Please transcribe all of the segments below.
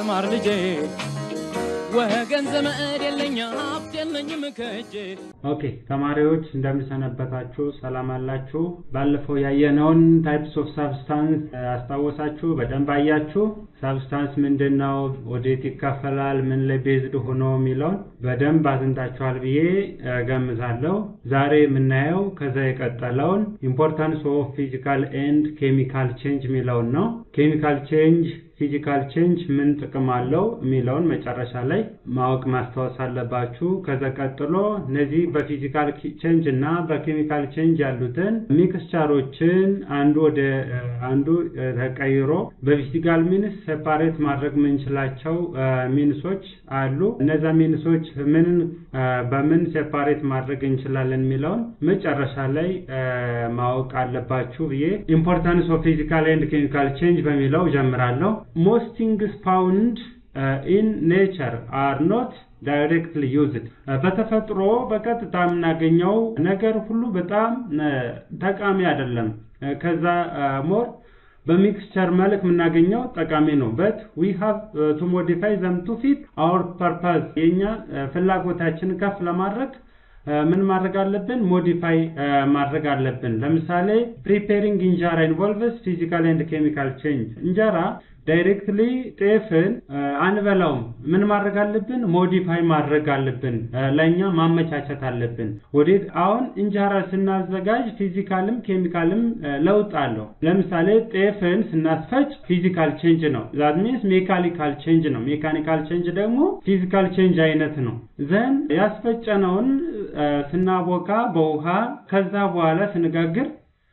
ተማር ልጄ ወገን ዘመድ የለኝ ሀብት የለኝም ከእጄ ኦኬ ተማሪዎች እንደምንሰነበታችሁ ሰላም አላችሁ? ባለፈው ያየነውን ታይፕስ ኦፍ ሳብስታንስ አስታወሳችሁ? በደንብ አያችሁ? ሳብስታንስ ምንድን ነው? ወዴት ይካፈላል? ምን ላይ ቤዝድ ሆኖ የሚለውን በደንብ አጥንታችኋል ብዬ ገምታለሁ። ዛሬ የምናየው ከዛ የቀጠለውን ኢምፖርታንስ ኦፍ ፊዚካል ኤንድ ኬሚካል ቼንጅ የሚለውን ነው። ኬሚካል ቼንጅ ፊዚካል ቼንጅ ምን ጥቅም አለው የሚለውን መጨረሻ ላይ ማወቅ ማስታወስ አለባችሁ። ከዛ ቀጥሎ እነዚህ በፊዚካል ቼንጅ እና በኬሚካል ቼንጅ ያሉትን ሚክስቸሮችን አንዱ ወደ አንዱ ተቀይሮ በፊዚካል ሚንስ ሴፓሬት ማድረግ የምንችላቸው ሚንሶች አሉ። እነዛ ሚንሶች ምን በምን ሴፓሬት ማድረግ እንችላለን የሚለውን መጨረሻ ላይ ማወቅ አለባችሁ ብዬ ኢምፖርታንስ ኦፍ ፊዚካል ኤንድ ኬሚካል ቼንጅ በሚለው ጀምራለሁ። most things found uh, in nature are not directly used በተፈጥሮ በቀጥታ የምናገኘው ነገር ሁሉ በጣም ጠቃሚ አይደለም። ከዛ ሞር በሚክስቸር መልክ የምናገኘው ጠቃሚ ነው። በት ዊ ሃቭ ቱ ሞዲፋይ ዘም ቱ ፊት አወር ፐርፐዝ የእኛ ፍላጎታችን ከፍ ለማድረግ ምን ማድረግ አለብን? ሞዲፋይ ማድረግ አለብን። ለምሳሌ ፕሪፔሪንግ እንጀራ ኢንቮልቭስ ፊዚካል ኤንድ ኬሚካል ቼንጅ እንጀራ ዳይሬክትሊ ጤፍን አንበላውም። ምን ማድረግ አለብን? ሞዲፋይ ማድረግ አለብን። ለእኛ ማመቻቸት አለብን። ወዴት አሁን እንጀራ ስናዘጋጅ ፊዚካልም ኬሚካልም ለውጥ አለው። ለምሳሌ ጤፍን ስናስፈጭ ፊዚካል ቼንጅ ነው። ዛት ሚንስ ሜካኒካል ቼንጅ ነው። ሜካኒካል ቼንጅ ደግሞ ፊዚካል ቼንጅ አይነት ነው። ዘን ያስፈጨነውን ስናቦካ በውሃ ከዛ በኋላ ስንጋግር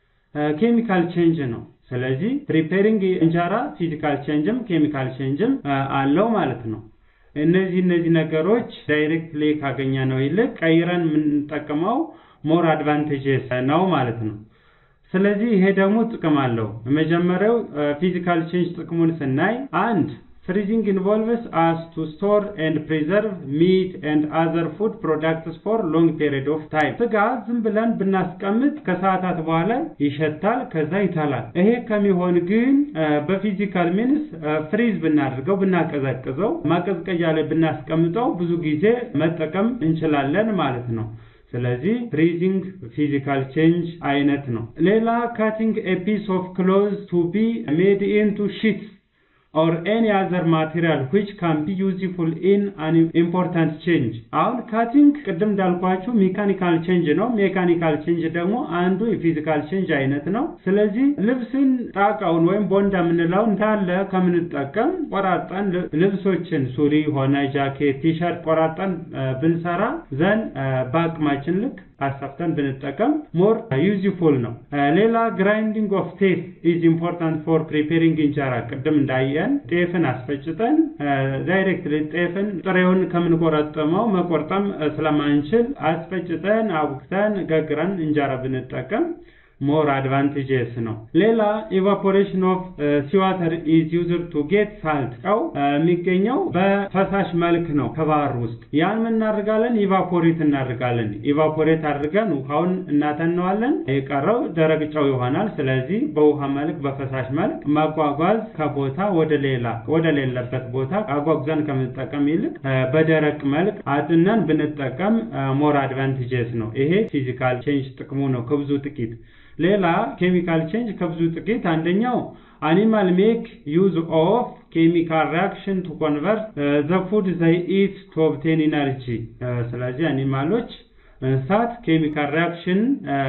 ኬሚካል ቼንጅ ነው። ስለዚህ ፕሪፔሪንግ እንጀራ ፊዚካል ቼንጅም ኬሚካል ቼንጅም አለው ማለት ነው። እነዚህ እነዚህ ነገሮች ዳይሬክትሊ ካገኘ ነው ይልቅ ቀይረን የምንጠቀመው ሞር አድቫንቴጅስ ነው ማለት ነው። ስለዚህ ይሄ ደግሞ ጥቅም አለው። የመጀመሪያው ፊዚካል ቼንጅ ጥቅሙን ስናይ አንድ ፍሪዚንግ ኢንቮልቭስ አስ ቱ ስቶር ኤንድ ፕሪዘርቭ ሚት ኤንድ አዘር ፉድ ፕሮዳክትስ ፎር ሎንግ ፔሪድ ኦፍ ታይም። ስጋ ዝም ብለን ብናስቀምጥ ከሰዓታት በኋላ ይሸታል፣ ከዛ ይታላል። ይሄ ከሚሆን ግን በፊዚካል ሚንስ ፍሪዝ ብናደርገው ብናቀዘቅዘው፣ ማቀዝቀዣ ላይ ብናስቀምጠው ብዙ ጊዜ መጠቀም እንችላለን ማለት ነው። ስለዚህ ፍሪዚንግ ፊዚካል ቼንጅ አይነት ነው። ሌላ ካቲንግ ኤ ፒስ ኦፍ ክሎዝ ቱ ቢ ሜድ ኢንቱ ሺትስ or any other material which can be useful in an important change አሁን ካቲንግ ቅድም እንዳልኳችሁ ሜካኒካል ቼንጅ ነው። ሜካኒካል ቼንጅ ደግሞ አንዱ የፊዚካል ቼንጅ አይነት ነው። ስለዚህ ልብስን ጣቃውን ወይም ቦንዳ የምንለው እንዳለ ከምንጠቀም ቆራጠን ልብሶችን ሱሪ ሆነ ጃኬት፣ ቲሸርት ቆራጠን ብንሰራ ዘን በአቅማችን ልክ አሳፍተን ብንጠቀም ሞር ዩዝፉል ነው። ሌላ ግራይንዲንግ ኦፍ ቴፍ ኢዝ ኢምፖርታንት ፎር ፕሪፔሪንግ እንጀራ ቅድም እንዳየን ጤፍን አስፈጭተን ዳይሬክትሊ ጤፍን ጥሬውን ከምንቆረጥመው መቆርጠም ስለማንችል አስፈጭተን አቡክተን ገግረን እንጀራ ብንጠቀም ሞር አድቫንቴጅስ ነው። ሌላ ኢቫፖሬሽን ኦፍ ሲዋተር ኢዝ ዩዝድ ቱ ጌት ሳልት ጨው የሚገኘው በፈሳሽ መልክ ነው ከባህር ውስጥ። ያን ምን እናደርጋለን? ኢቫፖሬት እናደርጋለን። ኢቫፖሬት አድርገን ውሃውን እናተነዋለን። የቀረው ደረቅ ጨው ይሆናል። ስለዚህ በውሃ መልክ በፈሳሽ መልክ ማጓጓዝ ከቦታ ወደ ሌላ ወደ ሌለበት ቦታ አጓጉዘን ከምንጠቀም ይልቅ በደረቅ መልክ አጥነን ብንጠቀም ሞር አድቫንቴጅስ ነው። ይሄ ፊዚካል ቼንጅ ጥቅሙ ነው ከብዙ ጥቂት ሌላ ኬሚካል ቼንጅ ከብዙ ጥቂት አንደኛው አኒማል ሜክ ዩዝ ኦፍ ኬሚካል ሪያክሽን ቱ ኮንቨርት ዘ ፉድ ዘይ ኢት ቱ ኦብቴን ኢነርጂ። ስለዚህ አኒማሎች እንስሳት ኬሚካል ሪያክሽን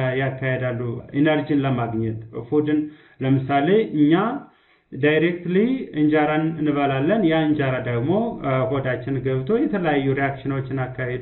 ያካሄዳሉ ኢነርጂን ለማግኘት ፉድን። ለምሳሌ እኛ ዳይሬክትሊ እንጀራን እንበላለን። ያ እንጀራ ደግሞ ሆዳችን ገብቶ የተለያዩ ሪያክሽኖችን አካሂዶ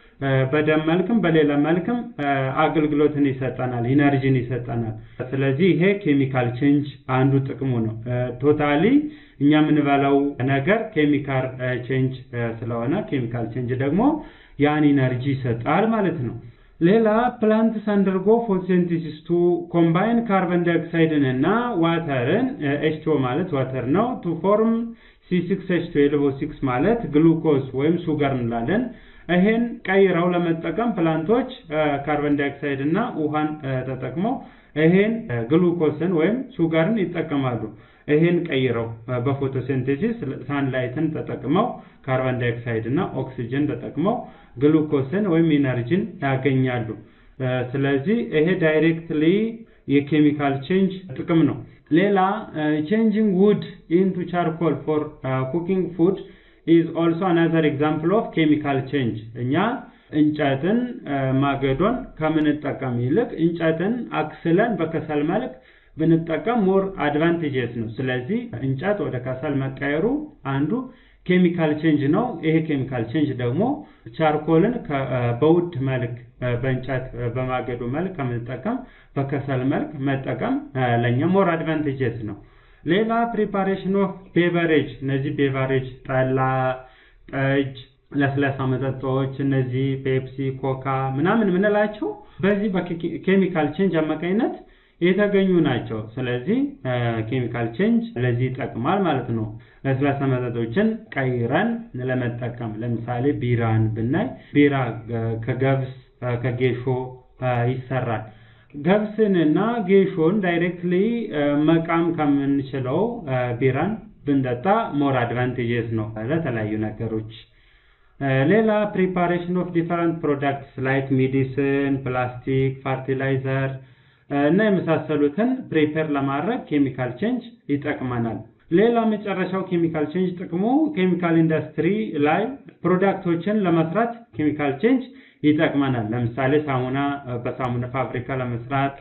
በደም መልክም በሌላ መልክም አገልግሎትን ይሰጠናል፣ ኢነርጂን ይሰጠናል። ስለዚህ ይሄ ኬሚካል ቼንጅ አንዱ ጥቅሙ ነው። ቶታሊ እኛ የምንበላው ነገር ኬሚካል ቼንጅ ስለሆነ ኬሚካል ቼንጅ ደግሞ ያን ኢነርጂ ይሰጣል ማለት ነው። ሌላ ፕላንትስ አንደርጎ ፎቶሲንቴሲስ ቱ ኮምባይን ካርበን ዳይኦክሳይድን እና ዋተርን ኤችቲኦ ማለት ዋተር ነው ቱ ፎርም ሲ6 ኤች12 ኦ6 ማለት ግሉኮዝ ወይም ሱገር እንላለን። ይሄን ቀይረው ለመጠቀም ፕላንቶች ካርበን ዳይኦክሳይድ እና ውሃን ተጠቅመው ይሄን ግሉኮስን ወይም ሱጋርን ይጠቀማሉ። ይህን ቀይረው በፎቶሲንቴሲስ ሳንላይትን ተጠቅመው ካርቦን ዳይኦክሳይድ እና ኦክሲጅን ተጠቅመው ግሉኮስን ወይም ኢነርጂን ያገኛሉ። ስለዚህ ይሄ ዳይሬክትሊ የኬሚካል ቼንጅ ጥቅም ነው። ሌላ ቼንጂንግ ውድ ኢንቱ ቻርኮል ፎር ኩኪንግ ፉድ ኢዝ ኦልሶ አናዘር ኤግዛምፕል ኦፍ ኬሚካል ቼንጅ። እኛ እንጨትን ማገዶን ከምንጠቀም ይልቅ እንጨትን አክስለን በከሰል መልክ ብንጠቀም ሞር አድቫንቴጀስ ነው። ስለዚህ እንጨት ወደ ከሰል መቀየሩ አንዱ ኬሚካል ቼንጅ ነው። ይሄ ኬሚካል ቼንጅ ደግሞ ቻርኮልን በውድ መልክ በእንጨት በማገዶ መልክ ከምንጠቀም በከሰል መልክ መጠቀም ለእኛ ሞር አድቫንቴጀስ ነው። ሌላ ፕሪፓሬሽን ኦፍ ቤቨሬጅ፣ እነዚህ ቤቨሬጅ ጠላ፣ ጠጅ፣ ለስላሳ መጠጦች እነዚህ ፔፕሲ፣ ኮካ ምናምን የምንላቸው በዚህ በኬሚካል ቼንጅ አማካኝነት የተገኙ ናቸው። ስለዚህ ኬሚካል ቼንጅ ለዚህ ይጠቅማል ማለት ነው። ለስላሳ መጠጦችን ቀይረን ለመጠቀም ለምሳሌ ቢራን ብናይ ቢራ ከገብስ ከጌሾ ይሰራል። ገብስንና ጌሾን ዳይሬክትሊ መቃም ከምንችለው ቢራን ብንጠጣ ሞር አድቫንቴጀስ ነው ለተለያዩ ነገሮች። ሌላ ፕሪፓሬሽን ኦፍ ዲፈረንት ፕሮዳክትስ ላይክ ሜዲሲን፣ ፕላስቲክ፣ ፈርቲላይዘር እና የመሳሰሉትን ፕሪፔር ለማድረግ ኬሚካል ቼንጅ ይጠቅመናል። ሌላ መጨረሻው ኬሚካል ቼንጅ ጥቅሙ ኬሚካል ኢንዱስትሪ ላይ ፕሮዳክቶችን ለመስራት ኬሚካል ቼንጅ ይጠቅመናል። ለምሳሌ ሳሙና በሳሙና ፋብሪካ ለመስራት፣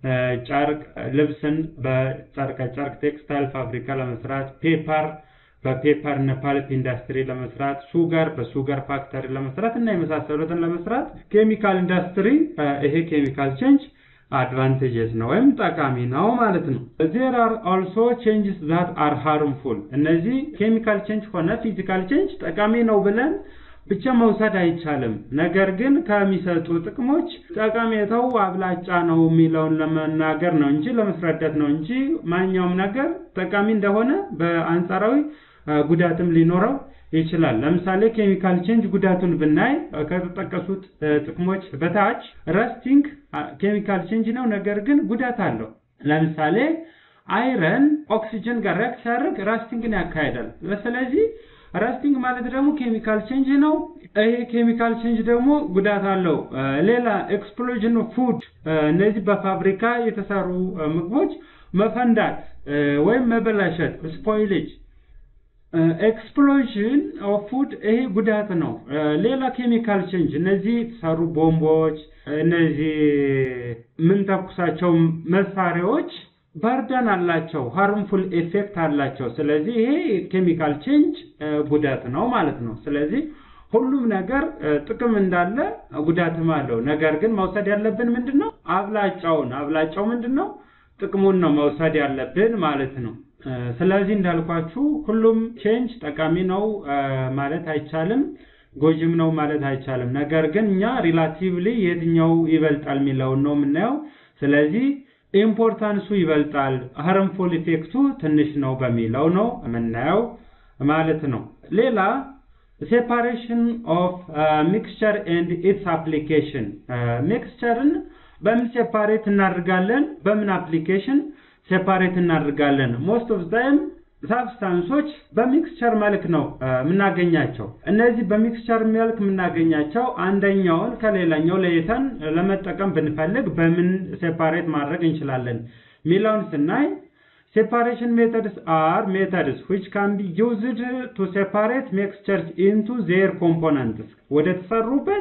ጨርቅ ልብስን በጨርቀ ጨርቅ ቴክስታይል ፋብሪካ ለመስራት፣ ፔፐር በፔፐር እና ፓልፕ ኢንዱስትሪ ለመስራት፣ ሱጋር በሱጋር ፋክተሪ ለመስራት እና የመሳሰሉትን ለመስራት ኬሚካል ኢንዱስትሪ ይሄ ኬሚካል ቼንጅ አድቫንቴጀስ ነው ወይም ጠቃሚ ነው ማለት ነው። ዜር አር ኦልሶ ቼንጅስ ዛት አር ሃርምፉል። እነዚህ ኬሚካል ቼንጅ ሆነ ፊዚካል ቼንጅ ጠቃሚ ነው ብለን ብቻ መውሰድ አይቻልም። ነገር ግን ከሚሰጡ ጥቅሞች ጠቀሜታው አብላጫ ነው የሚለውን ለመናገር ነው እንጂ ለመስረዳት ነው እንጂ ማንኛውም ነገር ጠቃሚ እንደሆነ በአንጻራዊ ጉዳትም ሊኖረው ይችላል። ለምሳሌ ኬሚካል ቼንጅ ጉዳቱን ብናይ ከተጠቀሱት ጥቅሞች በታች ረስቲንግ ኬሚካል ቼንጅ ነው፣ ነገር ግን ጉዳት አለው። ለምሳሌ አይረን ኦክሲጅን ጋር ሪያክት ሲያደርግ ራስቲንግን ያካሂዳል። ስለዚህ ራስቲንግ ማለት ደግሞ ኬሚካል ቼንጅ ነው። ይሄ ኬሚካል ቼንጅ ደግሞ ጉዳት አለው። ሌላ ኤክስፕሎዥን ፉድ፣ እነዚህ በፋብሪካ የተሰሩ ምግቦች መፈንዳት ወይም መበላሸት ስፖይሌጅ ኤክስፕሎዥን ኦፍ ፉድ ይሄ ጉዳት ነው። ሌላ ኬሚካል ቼንጅ እነዚህ የተሰሩ ቦምቦች፣ እነዚህ የምንተኩሳቸው መሳሪያዎች በርደን አላቸው፣ ሃርምፉል ኤፌክት አላቸው። ስለዚህ ይሄ ኬሚካል ቼንጅ ጉዳት ነው ማለት ነው። ስለዚህ ሁሉም ነገር ጥቅም እንዳለ ጉዳትም አለው። ነገር ግን መውሰድ ያለብን ምንድን ነው? አብላጫውን አብላጫው ምንድን ነው? ጥቅሙን ነው መውሰድ ያለብን ማለት ነው። ስለዚህ እንዳልኳችሁ ሁሉም ቼንጅ ጠቃሚ ነው ማለት አይቻልም፣ ጎጅም ነው ማለት አይቻልም። ነገር ግን እኛ ሪላቲቭሊ የትኛው ይበልጣል የሚለውን ነው የምናየው። ስለዚህ ኢምፖርታንሱ ይበልጣል፣ ሃርምፉል ኢፌክቱ ትንሽ ነው በሚለው ነው የምናየው ማለት ነው። ሌላ ሴፓሬሽን ኦፍ ሚክስቸር ኤንድ ኢትስ አፕሊኬሽን ሚክስቸርን በምን ሴፓሬት እናደርጋለን? በምን አፕሊኬሽን ሴፓሬት እናደርጋለን? ሞስት ኦፍ ታይም ሳብስታንሶች በሚክስቸር መልክ ነው የምናገኛቸው። እነዚህ በሚክስቸር መልክ የምናገኛቸው አንደኛውን ከሌላኛው ለይተን ለመጠቀም ብንፈልግ በምን ሴፓሬት ማድረግ እንችላለን ሚለውን ስናይ ሴፓሬሽን ሜተድስ አር ሜተድስ ዊች ካን ቢ ዩዝድ ቱ ሴፓሬት ሚክስቸርስ ኢንቱ ዜር ኮምፖነንትስ ወደ ተሰሩበት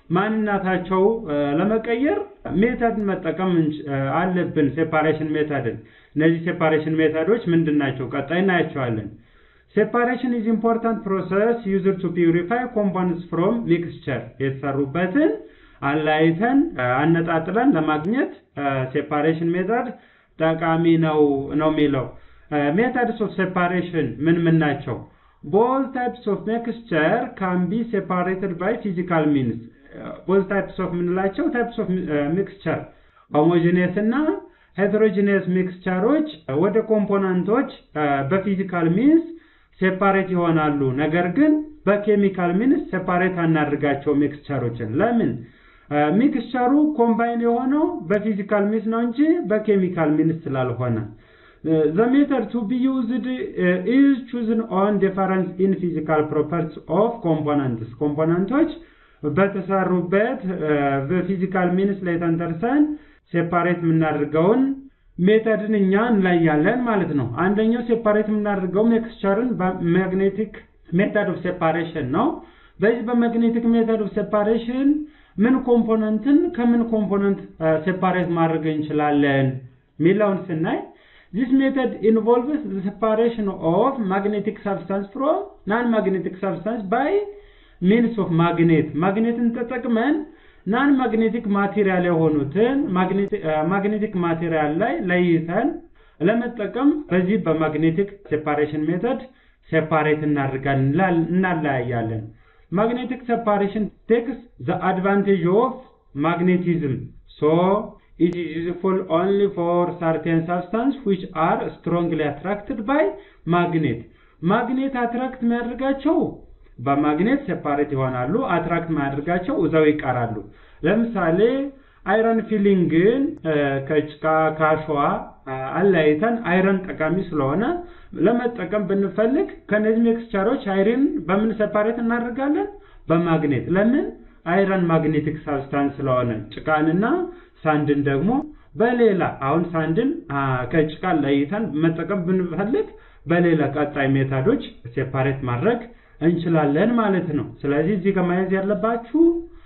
ማንነታቸው ለመቀየር ሜተድን መጠቀም አለብን። ሴፓሬሽን ሜተድን እነዚህ ሴፓሬሽን ሜተዶች ምንድን ናቸው? ቀጣይ እናያቸዋለን። ሴፓሬሽን ኢዝ ኢምፖርታንት ፕሮሰስ ዩዝድ ቱ ፒውሪፋይ ኮምፖነንትስ ፍሮም ሚክስቸር የተሰሩበትን አላይተን አነጣጥለን ለማግኘት ሴፓሬሽን ሜተድ ጠቃሚ ነው ነው የሚለው ሜተድስ ኦፍ ሴፓሬሽን ምን ምን ናቸው? ቦል ታይፕስ ኦፍ ሚክስቸር ካን ቢ ሴፓሬትድ ባይ ፊዚካል ሚንስ ቦዝ ታይፕስ ኦፍ የምንላቸው ታይፕስ ኦፍ ሚክስቸር ሆሞጂኒየስ እና ሄትሮጂኒየስ ሚክስቸሮች ወደ ኮምፖነንቶች በፊዚካል ሚንስ ሴፓሬት ይሆናሉ። ነገር ግን በኬሚካል ሚንስ ሴፓሬት አናድርጋቸው ሚክስቸሮችን። ለምን? ሚክስቸሩ ኮምባይን የሆነው በፊዚካል ሚንስ ነው እንጂ በኬሚካል ሚንስ ስላልሆነ። the method to be used uh, is chosen on difference in physical properties of components ኮምፖነንቶች በተሰሩበት በፊዚካል ሚንስ ላይ ተንተርሰን ሴፓሬት የምናደርገውን ሜተድን እኛ እንለያለን ማለት ነው። አንደኛው ሴፓሬት የምናደርገው ሜክስቸርን በማግኔቲክ ሜተድ ኦፍ ሴፓሬሽን ነው። በዚህ በማግኔቲክ ሜተድ ኦፍ ሴፓሬሽን ምን ኮምፖነንትን ከምን ኮምፖነንት ሴፓሬት ማድረግ እንችላለን ሚለውን ስናይ This method involves the separation of magnetic substance from non-magnetic substance by means of magnet. ማግኔትን ተጠቅመን ናን ማግኔቲክ ማቴሪያል የሆኑትን ማግኔቲክ ማቴሪያል ላይ ለይተን ለመጠቀም በዚህ በማግኔቲክ ሴፓሬሽን ሜተድ ሴፓሬት እናደርጋለን እናለያያለን። ማግኔቲክ ሴፓሬሽን ቴክስ ዘ አድቫንቴጅ ኦፍ ማግኔቲዝም ሶ it is useful only for certain substances which are strongly attracted by magnet. ማግኔት አትራክት የሚያደርጋቸው በማግኔት ሴፓሬት ይሆናሉ። አትራክት ማያደርጋቸው እዛው ይቀራሉ። ለምሳሌ አይረን ፊሊንግን ከጭቃ ከአሸዋ አለያይተን አይረን ጠቃሚ ስለሆነ ለመጠቀም ብንፈልግ ከነዚህ ሜክስቸሮች አይረን በምን ሴፓሬት እናደርጋለን? በማግኔት ለምን? አይረን ማግኔቲክ ሳብስታንስ ስለሆነ ጭቃንና ሳንድን ደግሞ በሌላ አሁን ሳንድን ከጭቃ ለይተን መጠቀም ብንፈልግ በሌላ ቀጣይ ሜታዶች ሴፓሬት ማድረግ እንችላለን ማለት ነው። ስለዚህ እዚህ ከማየት ያለባችሁ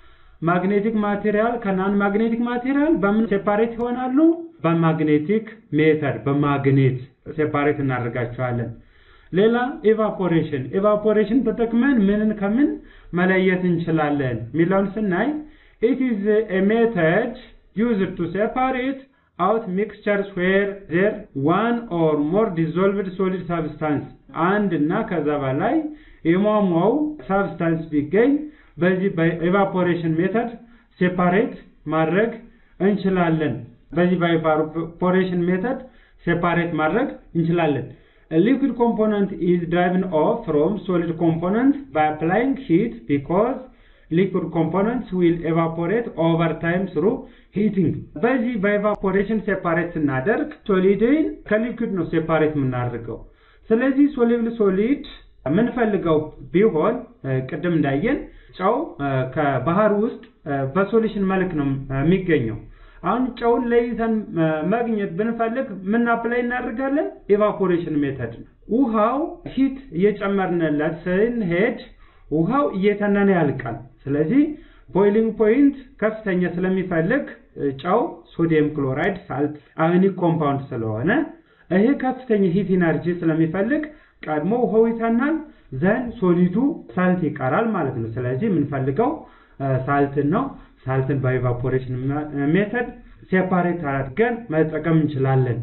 ማግኔቲክ ማቴሪያል ከናን ማግኔቲክ ማቴሪያል በምን ሴፓሬት ይሆናሉ? በማግኔቲክ ሜተድ በማግኔት ሴፓሬት እናደርጋቸዋለን። ሌላ ኤቫፖሬሽን ኤቫፖሬሽን ተጠቅመን ምንን ከምን መለየት እንችላለን የሚለውን ስናይ ኢት ኢዝ ኤ ሜተድ used to separate out mixtures where there one or more dissolved solid substance አንድ እና ከዛ በላይ የሟሟው ሳብስታንስ ቢገኝ በዚህ በኤቫፖሬሽን ሜተድ ሴፓሬት ማድረግ እንችላለን። በዚህ በኤቫፖሬሽን ሜተድ ሴፓሬት ማድረግ እንችላለን። A liquid component is driven off from solid component by applying heat because liquid components will evaporate over time through heating በዚህ በኤቫፖሬሽን ሴፓሬት ስናደርግ ሶሊድን ከሊኩድ ነው ሴፓሬት የምናደርገው ስለዚህ ሶሊብል ሶሊድ የምንፈልገው ቢሆን ቅድም እንዳየን ጨው ከባህር ውስጥ በሶሉሽን መልክ ነው የሚገኘው አሁን ጨውን ለይተን ማግኘት ብንፈልግ ምን አፕላይ እናደርጋለን ኤቫፖሬሽን ሜተድ ውሃው ሂት እየጨመርንለት ስንሄድ ውሃው እየተነነ ያልቃል ስለዚህ ቦይሊንግ ፖይንት ከፍተኛ ስለሚፈልግ ጨው ሶዲየም ክሎራይድ ሳልት አዮኒክ ኮምፓውንድ ስለሆነ ይሄ ከፍተኛ ሂት ኢነርጂ ስለሚፈልግ ቀድሞ ውሃው ይተናል ዘን ሶሊዱ ሳልት ይቀራል ማለት ነው ስለዚህ የምንፈልገው ሳልትን ነው ሳልትን በኤቫፖሬሽን ሜተድ ሴፓሬት አድርገን መጠቀም እንችላለን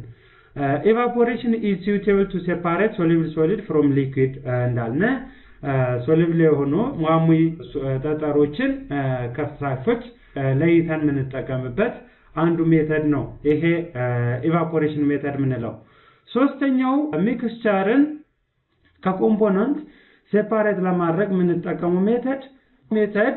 ኤቫፖሬሽን ኢዝ ሱቴብል ቱ ሴፓሬት ሶሊብል ሶሊድ ፍሮም ሊኩዊድ እንዳልነ ሶሊብል የሆኑ ሟሙ ጠጠሮችን ከፈሳሾች ለይተን የምንጠቀምበት አንዱ ሜተድ ነው ይሄ ኢቫፖሬሽን ሜተድ የምንለው ሶስተኛው ሚክስቸርን ከኮምፖነንት ሴፓሬት ለማድረግ የምንጠቀመው ሜተድ ሜተድ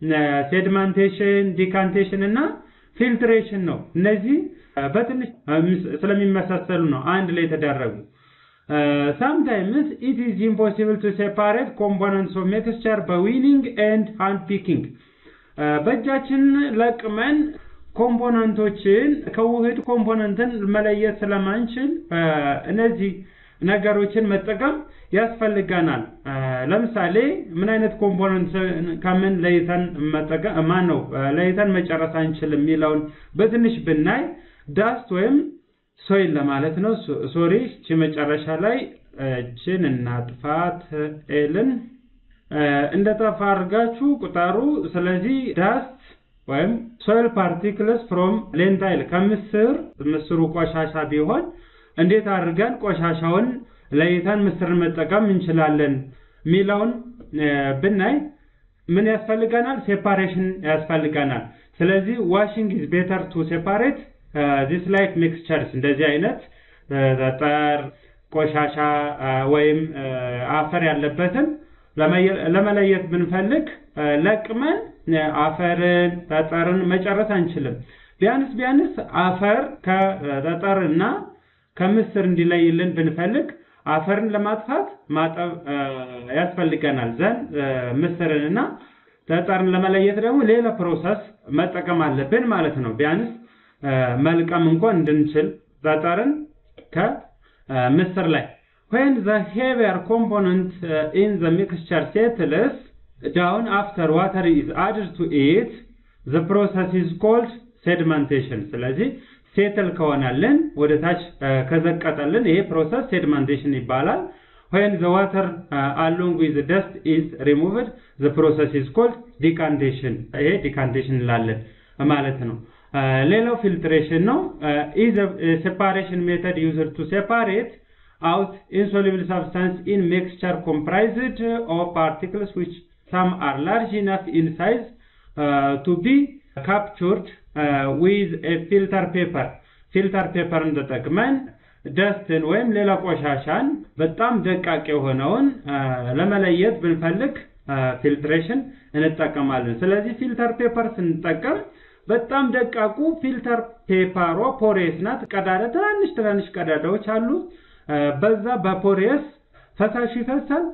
ሴድማንቴሽን ዲካንቴሽን እና ፊልትሬሽን ነው እነዚህ በትንሽ ስለሚመሳሰሉ ነው አንድ ላይ የተደረጉ sometimes it is impossible to separate components of mixture by weaning and hand picking በእጃችን ለቅመን ኮምፖነንቶችን ከውህድ ኮምፖነንትን መለየት ስለማንችል እነዚህ ነገሮችን መጠቀም ያስፈልገናል ለምሳሌ ምን አይነት ኮምፖነንት ከምን ለይተን መጠቀም ማን ነው ለይተን መጨረስ አንችልም የሚለውን በትንሽ ብናይ ዳስት ወይም ሶይል ለማለት ነው ሶሪ እቺ መጨረሻ ላይ እችን እናጥፋት ኤልን እንደ ጠፋ አድርጋችሁ ቁጠሩ ስለዚህ ዳስት ወይም ሶይል ፓርቲክልስ ፍሮም ሌንታይል ከምስር ምስሩ ቆሻሻ ቢሆን እንዴት አድርገን ቆሻሻውን ለይተን ምስርን መጠቀም እንችላለን የሚለውን ብናይ ምን ያስፈልገናል ሴፓሬሽን ያስፈልገናል ስለዚህ ዋሽንግ ኢዝ ቤተር ቱ ሴፓሬት ዚስ ላይክ ሚክስቸርስ እንደዚህ አይነት ጠጠር ቆሻሻ ወይም አፈር ያለበትን ለመለየት ብንፈልግ ለቅመን አፈርን ጠጠርን መጨረስ አንችልም ቢያንስ ቢያንስ አፈር ከጠጠርና ከምስር እንዲለይልን ብንፈልግ አፈርን ለማጥፋት ማጠብ ያስፈልገናል። ዘን ምስርንና ጠጠርን ለመለየት ደግሞ ሌላ ፕሮሰስ መጠቀም አለብን ማለት ነው። ቢያንስ መልቀም እንኳን እንድንችል ጠጠርን ከምስር ላይ when the heavier component uh, in the mixture settles down after water is added to it the process is called sedimentation ስለዚህ ሴትል ከሆነልን ወደ ታች ከዘቀጠልን ይሄ ፕሮሰስ ሴድመንቴሽን ይባላል። when the water uh, along with the dust is removed the process is called decantation ይሄ ዲካንቴሽን እንላለን ማለት ነው። ሌላው ፊልትሬሽን ነው። is a separation method used to separate out insoluble substance in mixture comprised of particles which some are large enough in size uh, to be captured uh, with a filter paper ፊልተር ፔፐርን ተጠቅመን ደስትን ወይም ሌላ ቆሻሻን በጣም ደቃቅ የሆነውን ለመለየት ብንፈልግ ፊልትሬሽን እንጠቀማለን። ስለዚህ ፊልተር ፔፐር ስንጠቀም በጣም ደቃቁ ፊልተር ፔፐሯ ፖሬስ ናት። ቀዳዳ ትናንሽ ትናንሽ ቀዳዳዎች አሉ። በዛ በፖሬስ ፈሳሽ ይፈሳል።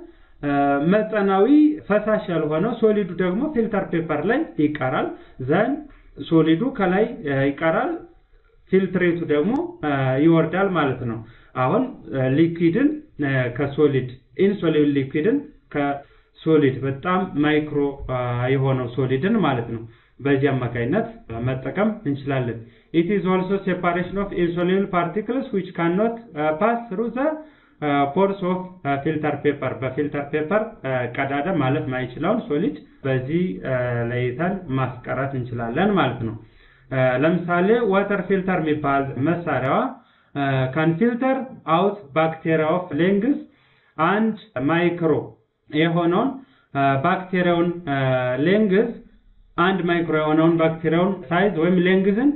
መጠናዊ ፈሳሽ ያልሆነው ሶሊዱ ደግሞ ፊልተር ፔፐር ላይ ይቀራል። ዘን ሶሊዱ ከላይ ይቀራል፣ ፊልትሬቱ ደግሞ ይወርዳል ማለት ነው። አሁን ሊኩዊድን ከሶሊድ ኢንሶሊብል ሊኩዊድን ከሶሊድ በጣም ማይክሮ የሆነው ሶሊድን ማለት ነው በዚህ አማካይነት መጠቀም እንችላለን። ኢት ኢዝ ኦልሶ ሴፓሬሽን ኦፍ ኢንሶሉብል ፓርቲክልስ ዊች ካንኖት ፓስ ትሩ ዘ ፖርስ ኦፍ ፊልተር ፔፐር በፊልተር ፔፐር ቀዳዳ ማለፍ ማይችለውን ሶሊድ በዚህ ለይተን ማስቀረት እንችላለን ማለት ነው። ለምሳሌ ዋተር ፊልተር የሚባል መሳሪያዋ ካን ፊልተር አውት ባክቴሪያ ኦፍ ሌንግዝ አንድ ማይክሮ የሆነውን ባክቴሪያውን ሌንግዝ አንድ ማይክሮ የሆነውን ባክቴሪያውን ሳይዝ ወይም ሌንግዝን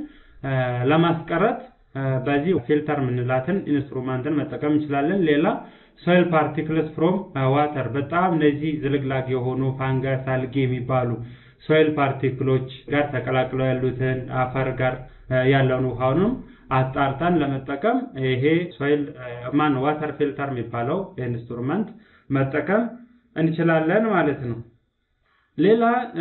ለማስቀረት በዚህ ፊልተር የምንላትን ኢንስትሩመንትን መጠቀም እንችላለን። ሌላ ሶይል ፓርቲክልስ ፍሮም ዋተር በጣም እነዚህ ዝልግላግ የሆኑ ፋንገስ፣ አልጌ የሚባሉ ሶይል ፓርቲክሎች ጋር ተቀላቅለው ያሉትን አፈር ጋር ያለውን ውሃውንም አጣርተን ለመጠቀም ይሄ ሶይል ማን ዋተር ፊልተር የሚባለው ኢንስትሩመንት መጠቀም እንችላለን ማለት ነው። ሌላ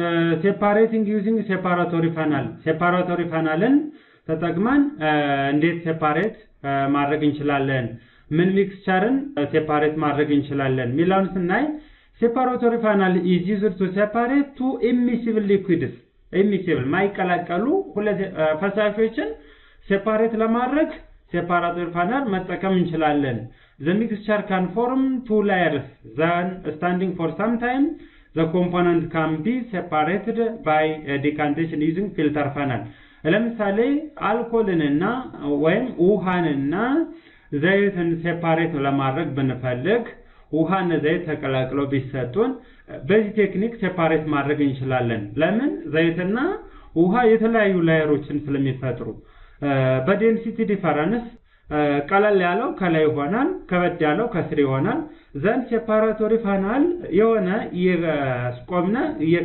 ሴፓሬቲንግ ዩዚንግ ሴፓራቶሪ ፋናል ሴፓራቶሪ ፋናልን ተጠቅመን እንዴት ሴፓሬት ማድረግ እንችላለን፣ ምን ሚክስቸርን ሴፓሬት ማድረግ እንችላለን የሚለውን ስናይ ሴፓራቶሪ ፋናል ኢዝ ዩዝድ ቱ ሴፓሬት ቱ ኢሚሲብል ሊኩዊድስ ኢሚሲብል ማይቀላቀሉ ሁለት ፈሳሾችን ሴፓሬት ለማድረግ ሴፓራቶሪ ፋናል መጠቀም እንችላለን። ዘ ሚክስቸር ካን ፎርም ቱ ላየርስ ዛን ስታንዲንግ ፎር ሳም ታይም ዘ ኮምፖነንት ካን ቢ ሴፓሬትድ ባይ ዲካንቴሽን ዩዚንግ ፊልተር ፋናል ለምሳሌ አልኮልንና ወይም ውሃንና ዘይትን ሴፓሬት ለማድረግ ብንፈልግ ውሃና ዘይት ተቀላቅለው ቢሰጡን በዚህ ቴክኒክ ሴፓሬት ማድረግ እንችላለን። ለምን? ዘይትና ውሃ የተለያዩ ላየሮችን ስለሚፈጥሩ በዴንሲቲ ዲፈረንስ ቀለል ያለው ከላይ ይሆናል፣ ከበድ ያለው ከስር ይሆናል። ዘንድ ሴፓራቶሪ ፋናል የሆነ እያስቆምነ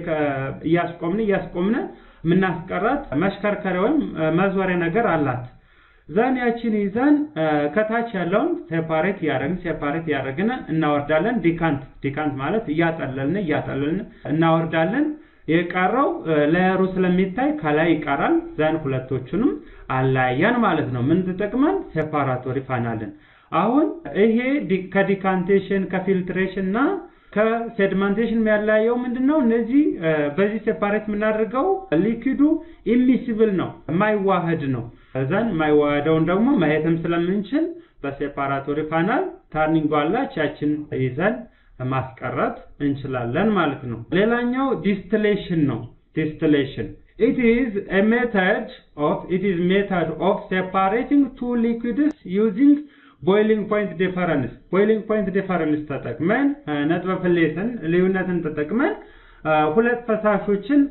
እያስቆምነ እያስቆምነ የምናስቀራት መሽከርከሪያ ወይም መዞሪያ ነገር አላት። ዘን ያችን ይዘን ከታች ያለውን ሴፓሬት እያደረግን ሴፓሬት እያደረግን እናወርዳለን። ዲካንት ዲካንት ማለት እያጠለልን እያጠለልን እናወርዳለን። የቀረው ሌየሩ ስለሚታይ ከላይ ይቀራል። ዘን ሁለቶቹንም አላያን ማለት ነው። ምን ተጠቅመን ሴፓራቶሪ ፋናልን። አሁን ይሄ ከዲካንቴሽን ከፊልትሬሽን እና ከሴድመንቴሽን የሚያለያየው ምንድን ነው? እነዚህ በዚህ ሴፓሬት የምናደርገው ሊኪዱ ኢሚሲብል ነው፣ የማይዋህድ ነው። እዛን የማይዋህደውን ደግሞ ማየትም ስለምንችል በሴፓራቶሪ ፋናል ታርኒንግ አላች ያችን ይዘን ማስቀረት እንችላለን ማለት ነው። ሌላኛው ዲስትሌሽን ነው። ዲስትሌሽን it is a method of it is method of separating two liquids using ቦይሊንግ ፖይንት ዲፈረንስ ቦይሊንግ ፖይንት ዲፈረንስ ተጠቅመን ነጥበ ፍሌትን ልዩነትን ተጠቅመን ሁለት ፈሳሾችን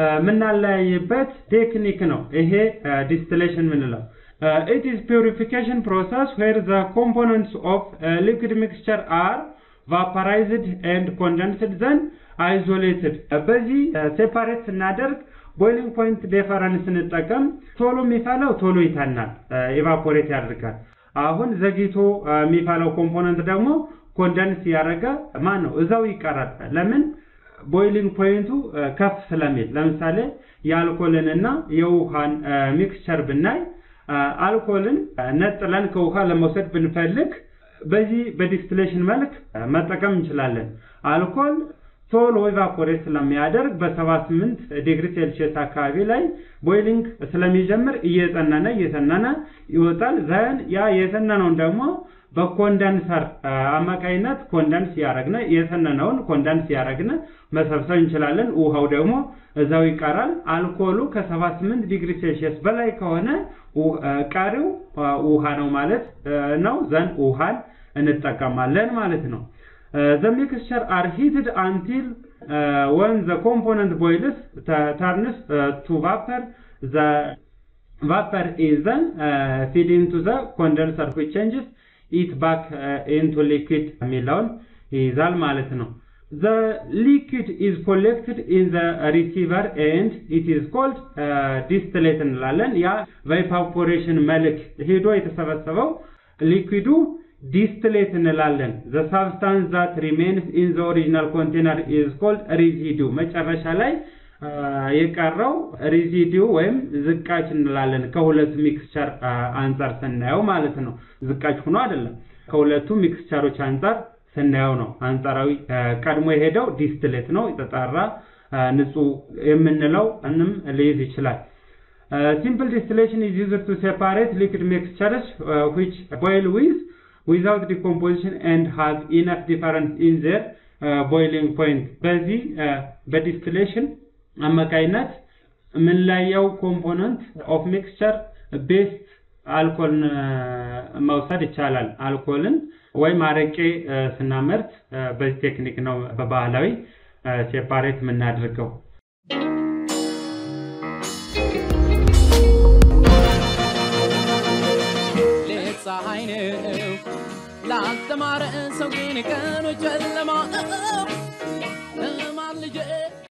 የምናለያይበት ቴክኒክ ነው ይሄ ዲስቲሌሽን የምንለው። ኢት ኢዝ ፒውሪፊኬሽን ፕሮሰስ ዌር ዘ ኮምፖነንትስ ኦፍ ሊኩድ ሚክስቸር አር ቫፐራይዝድ ኤንድ ኮንደንስድ ዘን አይዞሌትድ። በዚህ ሴፓሬት ስናደርግ ቦይሊንግ ፖይንት ዲፈረንስ ስንጠቀም ቶሎ የሚፈላው ቶሎ ይተናል፣ ኢቫፖሬት ያደርጋል። አሁን ዘግይቶ የሚፈላው ኮምፖነንት ደግሞ ኮንደንስ ያደረገ ማን ነው እዛው ይቀራል። ለምን ቦይሊንግ ፖይንቱ ከፍ ስለሚል። ለምሳሌ የአልኮልን እና የውሃን ሚክስቸር ብናይ አልኮልን ነጥለን ከውሃ ለመውሰድ ብንፈልግ በዚህ በዲስቲሌሽን መልክ መጠቀም እንችላለን። አልኮል ቶሎ ኢቫፖሬት ስለሚያደርግ በ78 ዲግሪ ሴልሺየስ አካባቢ ላይ ቦይሊንግ ስለሚጀምር እየጠነነ እየተነነ ይወጣል። ዘን ያ የተነነውን ደግሞ በኮንደንሰር አማካይነት ኮንደንስ ያረግነ የተነነውን ኮንደንስ ያረግነ መሰብሰብ እንችላለን። ውሃው ደግሞ እዛው ይቀራል። አልኮሉ ከ78 ዲግሪ ሴልሺየስ በላይ ከሆነ ቀሪው ውሃ ነው ማለት ነው። ዘን ውሃን እንጠቀማለን ማለት ነው። the mixture are heated until uh, when the component boils turns uh, to vapor the vapor is then uh, feed into the condenser which changes it back uh, into liquid የሚለውን ይይዛል ማለት ነው the liquid is collected in the receiver and it is called uh, distillate እንላለን ያ በኢቫፖሬሽን መልክ ሄዶ የተሰበሰበው ሊኩዊዱ ዲስትሌት እንላለን the substance that remains in the original container is called residue መጨረሻ ላይ የቀረው ሬዚዲው ወይም ዝቃጭ እንላለን ከሁለቱ ሚክስቸር አንጻር ስናየው ማለት ነው ዝቃጭ ሆኖ አይደለም ከሁለቱ ሚክስቸሮች አንጻር ስናየው ነው አንጻራዊ ቀድሞ የሄደው ዲስትሌት ነው የተጣራ ንጹህ የምንለው እንም ሊይዝ ይችላል ሲምፕል ዲስቲሌሽን is used to separate liquid mixtures uh, which boil with without decomposition and has enough difference in their uh, boiling point በዚህ በዲስቲሌሽን አማካይነት የምንለየው ኮምፖነንት ኦፍ ሚክስቸር ቤስት አልኮልን መውሰድ ይቻላል። አልኮልን ወይም አረቄ ስናመርት በዚህ ቴክኒክ ነው በባህላዊ ሴፓሬት የምናደርገው። ፀሐይ ነው ላልተማረ ሰው ግን ቀኑ ጨለማ ነው።